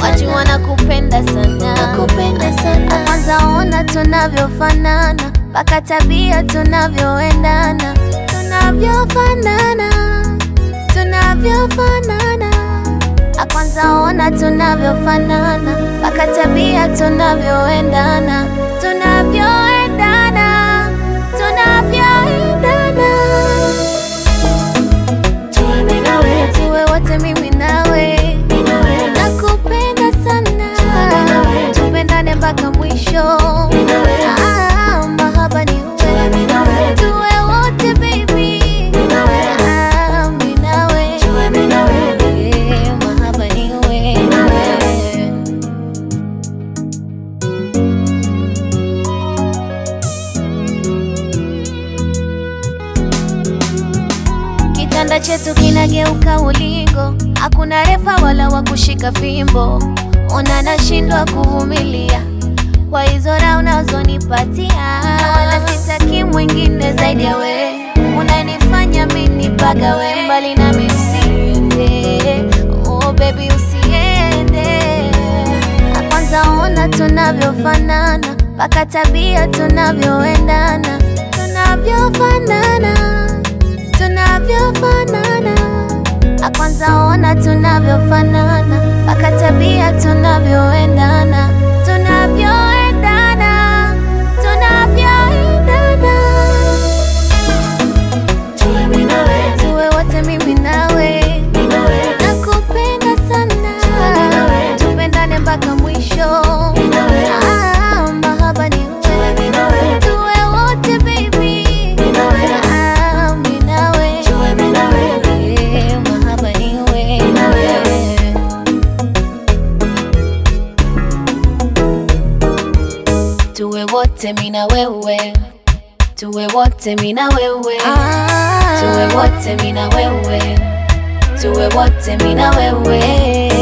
watu wanakupenda sana, Nakupenda sana. Kwanza ona tunavyofanana, mpaka tabia tunavyoendana, tunavyofanana, tunavyofanana. Ah, Kwanza ona tunavyofanana, mpaka tabia tunavyoendana, tunavyoendana, tunavyoendana. Tuwe mimi na wewe, Tuwe wote mimi nawe, mimi na wewe, nakupenda sana, Tuwe na wewe. tupendane mpaka mwisho. mimi na wewe, Ah, mahaba ni Tuwe wewe, mimi na wewe, tuwe wote baby. mimi na wewe, Ah, mimi nawe, Tuwe mimi na wewe, Eh, mahaba ni wewe. na wewe. Kitanda chetu kinageuka ulingo, hakuna refa wala wa kushika fimbo. Ona nashindwa kuvumilia kwa hizo raha unazonipatia, wala sitaki mwingine zaidi ya we. Unanifanya mimi pagawe mbali nami, usiende oh baby, usiende. Na Kwanza ona tunavyofanana, mpaka tabia tunavyoendana, tunavyofanana tunavyofanana. Ah, Kwanza ona tunavyofanana, mpaka tabia tunavyoendana, tunavyoendana, tunavyoendana. Tuwe mimi na wewe, Tuwe wote mimi nawe, mimi na wewe, nakupenda sana, nawe. tupendane mpaka mwisho. mimi na wewe, Ah, mahaba ni Tuwe wewe, mimi na wewe, tuwe wote baby. mimi na wewe, Ah, mimi nawe. Tuwe mimi na wewe, Eh, mahaba ni wewe. na wewe. Tuwe wote mimi na wewe, tuwe wote mimi na wewe, tuwe wote mimi na wewe, tuwe wote mimi na wewe.